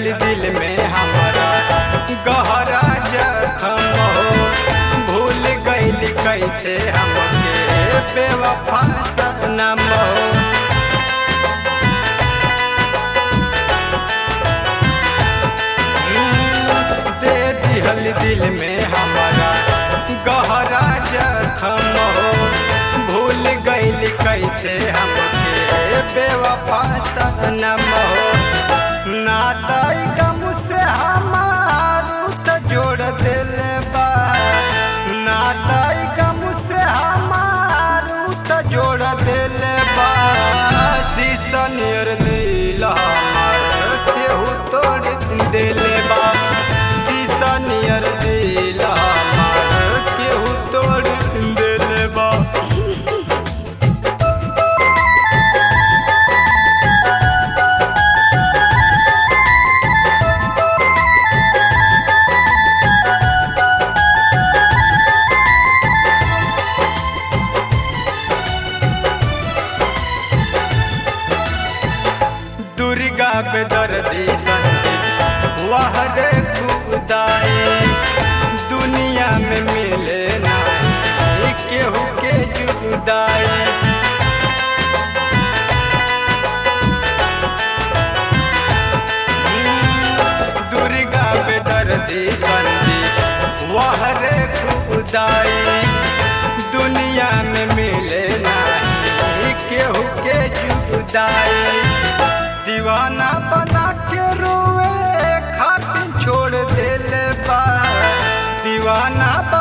दिहल दिल में हमारा गहरा जखम हो भूल गइल कैसे हमके बेवफा सनम हो दे दिहल दिल में हमारा गहरा जखम हो भूल गइल कैसे हमके बेवफा सनम हो नाताई गम से हमारू त जोड़ दिल बा नाताई गम से हमारू त जोड़ दिल बा शीशा नियर दिल हमार केहू तोड़ दिल बा शीशा नियर दिल हमार केहू तोड़ दिल बा दुर्गा पे दर्दी संगीत वह रे खुदाई दुनिया में मिले नहीं केहू के जुदाई दुर्गा पे दर्दी संगीत वह रे खुदाई दुनिया में मिले नहीं केहू के जुदाई दीवाना बना के रोए खातिर छोड़ दिल बा दीवाना बना